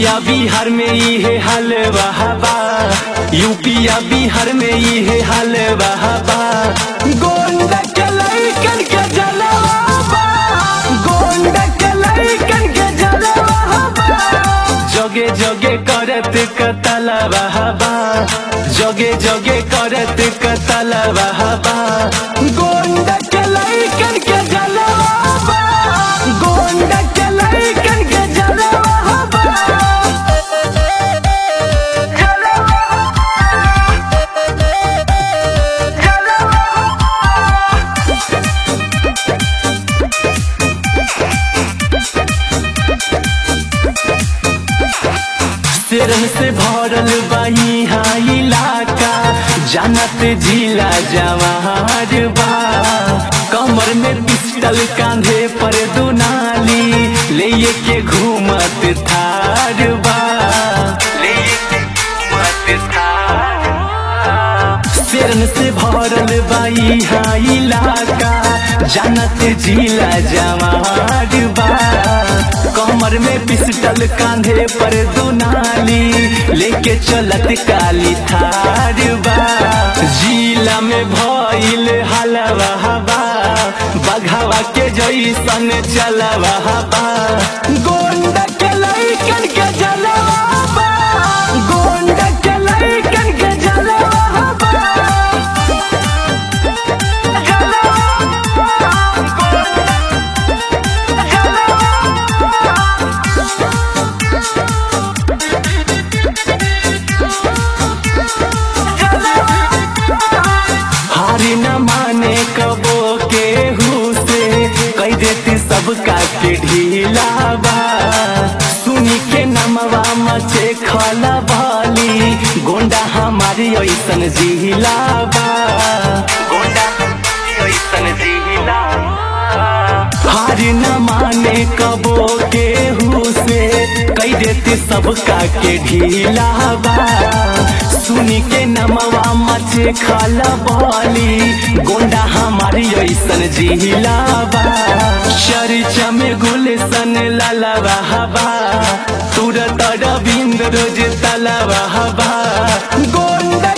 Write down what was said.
यूपिया बिहार में इहे हाल बहाबा यूपिया बिहार में इहे हाल बहाबा गोंड के लइकन के जलवा गोंड के लइकन के जलवा जगे जगे करत कतला बहाबा जगे जगे करत कतला बहाबा गोंड के लइकन के जलवा गोंड के लइकन के जलवा तेरह से भरल बाई हा इलाका जानत जिला जवार बा कमर में पिस्टल कांधे पर दुनाली ले के घूमत थार बा ले के घूमत थार शेरन से भरल बाई हा इलाका जानत जिला जवार बा कमर में पिस्टल कांधे पर दुनाली लेके चलत काली थार बा जिला में भइल हलवा हवा बघावा के जैसन चलवा हवा गोंड के लइकन के जलवा बा गोंड के लइकन के जलवा बा हारी न माने कबो के से कह देती सबका के ढीला बा सुनी के नमवा मचे खला भाली गोंडा हमारी ऐसन जिहिला बा गोंडा हमारी ऐसन जिहिला हारी न माने कबो के से कह देती सबका के ढीला बा सुनी के नमवा मचे खाला बाली गोंडा हमारी ऐसन जिहिला बा चर्चा में गुलशन लाला हवा तुरत रविंद्र रोज तला हवा गोंडा